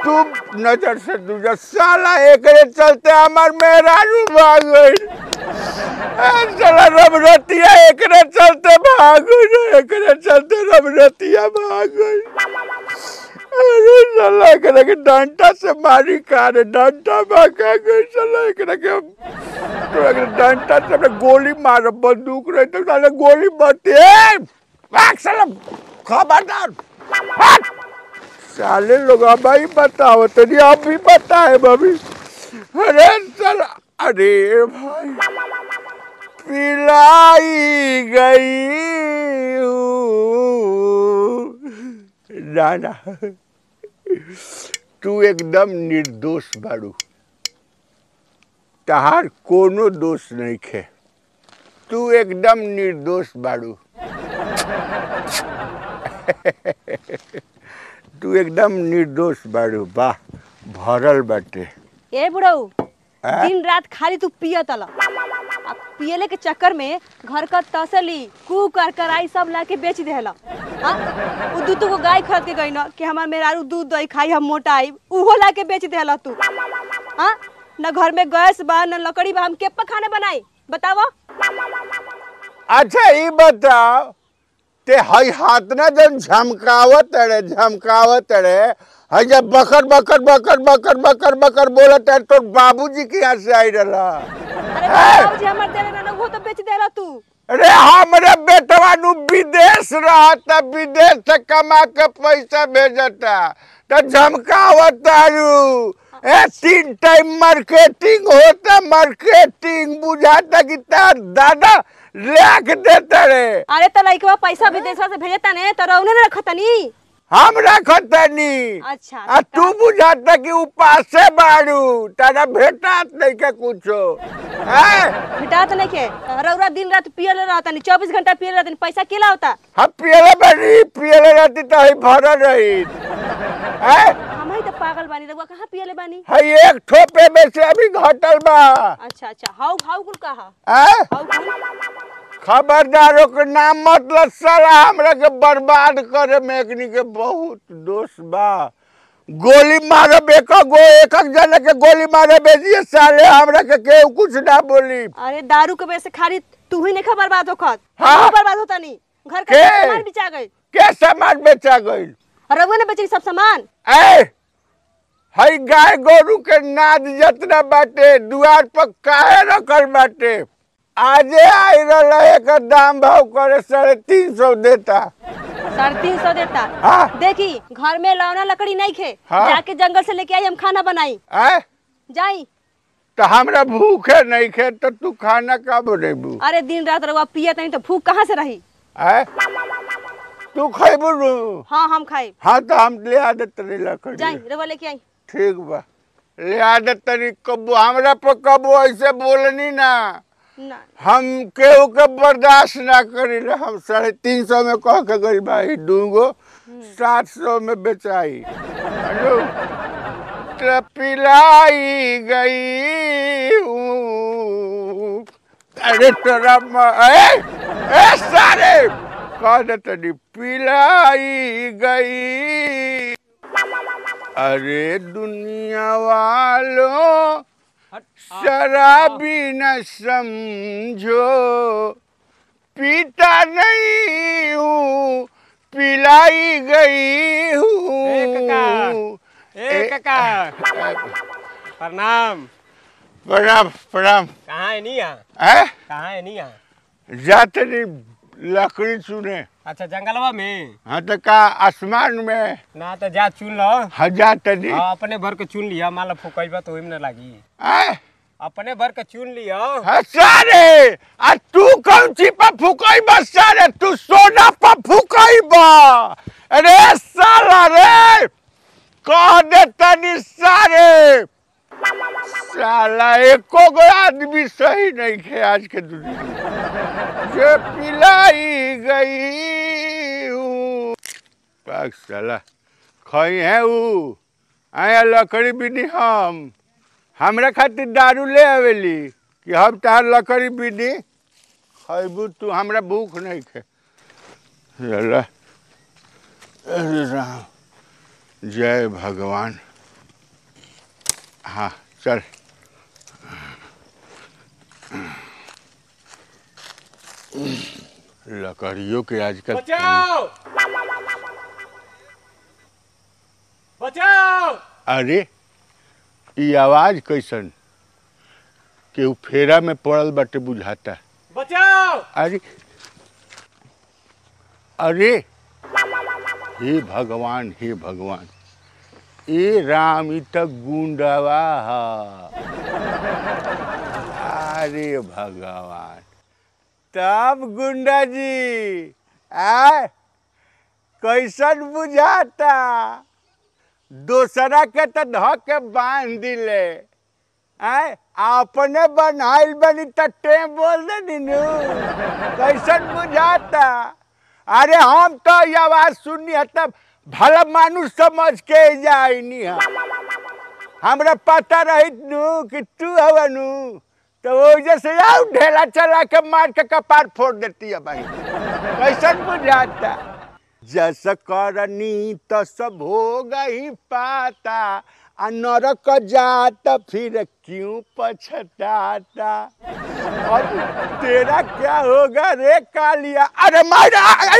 तू नजर से दूजा साला एकरे चलते हमार मेहरारू भाग गई साला रमरतिया एकरे चलते भाग गई एकरे चलते रमरतिया भाग गई अरे साला एकरे के डंटा से मारी कारे डंटा भागा गई साला एकरे के तो एकरे डंटा से अपने गोली मार बंदूक रही तो साला गोली मारती है भाग साला खबरदार हट साले लोग अब ही बताओ तनी अब भी बताए बबी अरे साला अरे भाई पिलाई गई हूँ। ना ना तू एकदम निर्दोष बाड़ू तहार कोनो दोष नहीं खे तू एकदम निर्दोष बाड़ू तू एकदम निर्दोष बाड़ू वाह भरल बाटे ए बुढ़ऊ आ? दिन रात खाली तू पियत तल आ पियले के चक्कर में घर का तसली कू कर कराई सब ला के बेच देहला हाँ उ दू को गाय खरीद के गई न कि हमार मेहरारू दूध दही खाई हम मोटा आई उहो ला के बेच देहला तू हाँ न घर में गैस बा न लकड़ी बा हम के पर खाना बनाई बतावा अच्छा ये बताओ ते हई हाथ ना जन झमकावत अड़े झमकावत अड़े हई जब बकर बकर बकर बकर बकर बकर बोलत है तो बाबूजी के यहाँ से आई रहा अरे बाबूजी हमार देले ना वो तो बेच देहला तू अरे हमरे बेटवा नु विदेश रहता विदेश से कमा के पैसा भेजता तो झमकावत आरू ए तीन टाइम मार्केटिंग होता मार्केटिंग बुझाता कि तार दादा लेके देता रे अरे तो लइकवा पैसा विदेशवा से भेजता ने तो रौने ने रखतनी हम रखतनी अच्छा आ तू बुझाता कि उपासे बाड़ू तारा भेटात नहीं के कुछो हैं भेटात नहीं के रौरा दिन रात पियले रहतनी चौबीस घंटा पियले रहतनी पैसा केला होता हम पियले बनी पियले रहती तो ही भरल रही हैं हम ही तो पागल बानी रउआ कहाँ पियले बानी हई एक ठोपे में से अभी घटल बा अच्छा अच्छा हाउ हाउ कुल कहा हैं हाउ कुल खबरदारों के नाम मतलब साला हमरा के बर्बाद करे में एकनी के बहुत दोष बा गोली मारब एक गो एक एक जना के गोली मारे बेजिए साले हमरा के केहू कुछ ना बोली अरे दारू के वजह से खाली तू ही नहीं खबर बर्बाद होखत हाँ। हम बर्बाद होता नहीं घर का के? सब सामान बिचा गई के सामान बेचा गईल रउआ ने बेची सब सामान ए हई गाय गोरू के नाद जतना बाटे दुआर पर काहे रखल बाटे आजे आई रहल एकर दाम भाव करे साढ़े तीन सौ देता साढ़े तीन सौ देता हाँ। देखी घर में लौना लकड़ी नहीं खे हाँ। जाके जंगल से लेके आई हम खाना बनाई ए जाई तो हमरा भूखे नहीं खे तो तू खाना का बनेबू अरे दिन रात रउआ पियत नहीं तो भूख कहाँ से रही ए तू खैबू नु हाँ हम खाई हाँ तो हम ले आ देते नहीं लकड़ी जाई रउआ लेके आई ठीक बा ले आ देते नहीं कबू हमरा पर कबू ऐसे बोलनी ना ना हम केहू के बर्दाश्त ना करी हम साढ़े तीन सौ में कह के गई भाई दूंगो सात सौ में बेचाई हेलो तो पिलाई गई हूँ। अरे तोरा म- ए, ए सारे कह देते नहीं पिलाई गई अरे दुनिया वालों शराबी न समझो पीता नहीं हूँ पिलाई गई ए हूँ काका ए काका प्रणाम प्रणाम प्रणाम कहाँ है नहीं यहाँ है कहाँ है नहीं यहाँ जाते नहीं लकड़ी चुने अच्छा जंगलवा में हाँ तो का आसमान में ना तो जा चुन लो हाँ जाते नहीं हाँ अपने भर के चुन लिया माला फुकैबा तो ओहिमे ना लागी हैं? अपने भर के चुन लिया हाँ, सारे आ तू कौन ची पर फुकाई बा सारे तू सोना पर फुकाई बा अरे साला रे कह दे तनी सारे साला एको गो आदमी सही नहीं खे आज के दुनिया में। जे पिलाई गई हूँ पाक साला खई है ऊ आया लकड़ी बिनी हम हमरा खातिर दारू ले आवेली कि हम तार लकड़ी बिनी खैबू तू हमरा भूख नहीं खे अल्लाह अरे राम जय भगवान हाँ चल लकड़ियों के आजकल बचाओ बचाओ अरे ई आवाज कैसन केहू फेरा में पड़ल बाटे बुझाता बचाओ अरे अरे हे भगवान हे भगवान ए राम ई त गुंडवा ह अरे भगवान तब गुंडा जी आ कैसन बुझाता दोसरा के तो ध के बांध दिले आय अपने बनाइल बनी तट्टे बोल दे दिनू कैसन बुझाता अरे हम तो ये आवाज सुनी है तब भला मानुष समझ के जाइनी है हमरा पता रही नू कि तू हवा नू तो वो जैसे आओ ढेला चला के मार के कपार फोड़ देती है भाई कैसन बुझाता जस करनी तस भोग ही पाता आ नरक जात फिर क्यों पछताता अब तेरा क्या होगा रे कालिया अरे माई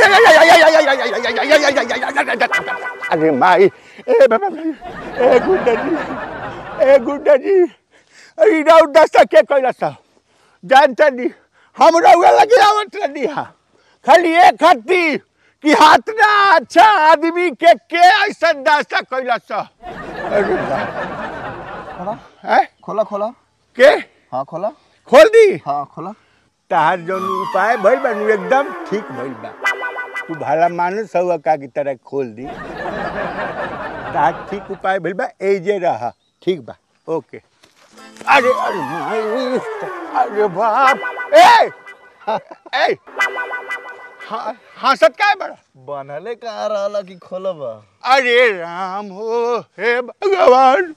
अरे माई ए बाबा ए गुड्डा जी ए गुड्डा जी अरे राउ दस्ता के कैला सा जानता नहीं हम रउआ लगे आवत रही हा खाली एक हत्ती कि हाथ ना अच्छा आदमी के के ऐसा दास्ता कैला सा अरे बाप खोला हैं? खोला खोला के हाँ खोला खोल दी हाँ खोला तहार जौन उपाय भइल बा नु एकदम ठीक भइल बा तू भला मानुस हुआ का की तरह खोल दी तहार ठीक उपाय भइल बा एजे रहा ठीक बा ओके अरे अरे माई अरे बाप ए ए हाँ हंसत काय बड़ा बनले कहाँ रहला कि खोलब अरे राम हो हे भगवान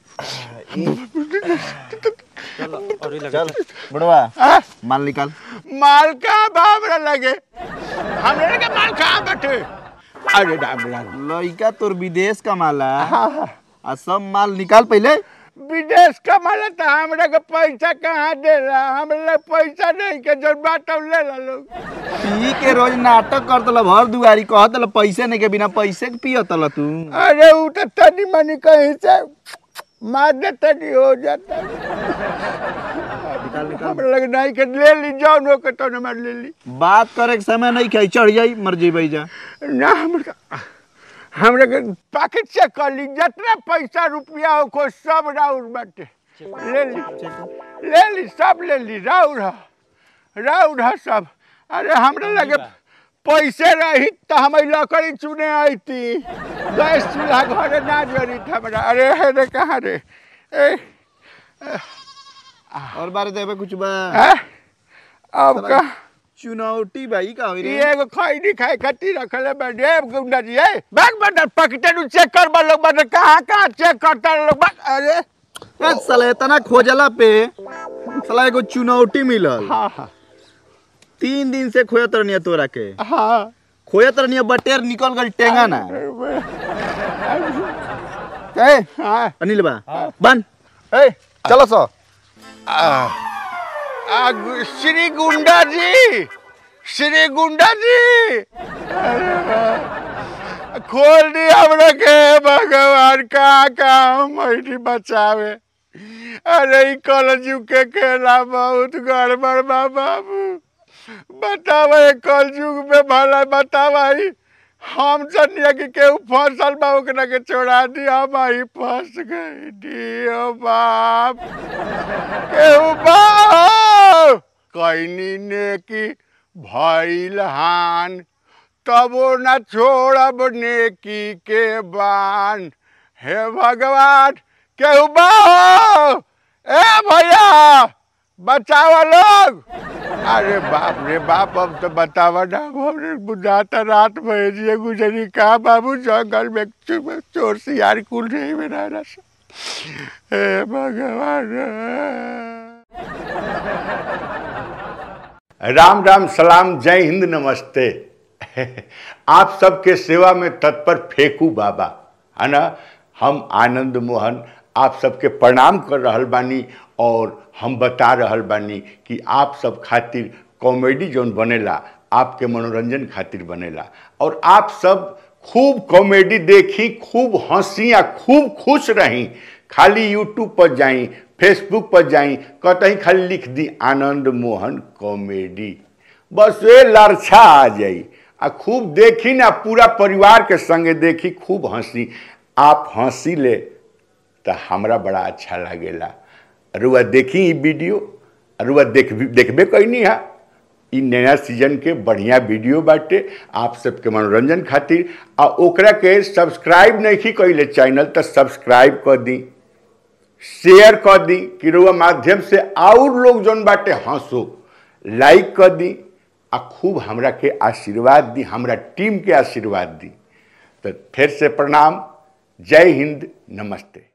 चल बुढ़वा आ, माल निकाल माल का बाबरा लगे हमरे के माल कहाँ बैठे अरे राम राम लइका तोर विदेश का माला हाँ हाँ आ सब माल निकाल पहले विदेश कमाला तो हमरा के पैसा कहाँ देला हमरा पैसा नहीं के जब बात ले ला लोग पी के रोज नाटक कर दल भर दुआरी कह दल पैसे नहीं के बिना पैसे के पियत तल तू अरे वो तो तनी मनी कहीं से मार दे तनी हो जाता हमरा लगे नहीं के ले ली जाओ नो के तो मार ले ली बात करे के समय नहीं खाई चढ़ जाई मर जेबई जा ना हमरा हमरा के पैकेट चेक कर ली जितना पैसा रुपया हो को सब राउर बाटे ले ली ले ली सब ले ली राउर ह राउर ह सब अरे हमरा लगे पैसे रही तो हम लकड़ी चुने आईती गैस चूल्हा घरे ना जरी हमरा अरे हे रे कहाँ रे ए और बारे देबे कुछ बा हैं? अब का चुनौती भाई का होई रे ये एगो खैनी खाए खातिर रखले बाटे गुंडा जी है बैग बटन पकटे नु चेक कर बा लोग बटन कहाँ कहाँ चेक करता लोग बा अरे ए, साला इतना खोजला पे साला एगो चुनौती मिलल हाँ हाँ तीन दिन से खोजत रहनिया तोरा के हाँ खोजत रहनिया बटेर निकल गल टेंगा ना ए हाँ अनिल बा बन ए चलो सो आ, आ, गु- श्री गुंडा जी श्री गुंडा जी अरे वाह। खोल दी हमरा के भगवान कहाँ कहाँ मैनी बचावे अरे ई कलजू के खेला बहुत गड़बड़ बा बाबू बतावा ये कलयुग में भला बतावा ई हम जनिया कि केहू फसल बा ओकरा के छोड़ा दी हम आई फंस गई दियो बाप केहू बा कैनी ने की भइल हान तबो न छोड़ब नेकी के बान हे भगवान केहू बा ए भैया बचाओ लोग अरे बाप रे बाप अब तो बतावा ना हमने बुझाता रात भेजिए गुजरी का बाबू जंगल में चो- चोर सियार कुल नहीं में रहना हे भगवान राम राम सलाम जय हिंद नमस्ते आप सबके सेवा में तत्पर फेकू बाबा है ना हम आनंद मोहन आप सबके प्रणाम कर रहल बानी और हम बता रहल बानी कि आप सब खातिर कॉमेडी जौन बनेला आपके मनोरंजन खातिर बनेला और आप सब खूब कॉमेडी देखी खूब हंसी आ खूब खुश रही खाली यूट्यूब पर जाई फेसबुक पर जाई कतहीं खाली लिख दी आनंद मोहन कॉमेडी बस वे लरछा आ जाई आ खूब देखी ना पूरा परिवार के संगे देखी खूब हंसी आप हंसी ले तो हमरा बड़ा अच्छा लागेला रुआ देखी ई वीडियो रुआ देख देखबे कैनी है ई नया सीजन के बढ़िया वीडियो बाटे आप सबके मनोरंजन खातिर आ ओकरा के सब्सक्राइब नहीं कैले चैनल तो सब्सक्राइब कर दी शेयर कर दी कि रुआ माध्यम से और लोग जौन बाटे हंसो लाइक कर दी आ खूब हमरा के आशीर्वाद दी हमरा टीम के आशीर्वाद दी तो फिर से प्रणाम जय हिंद नमस्ते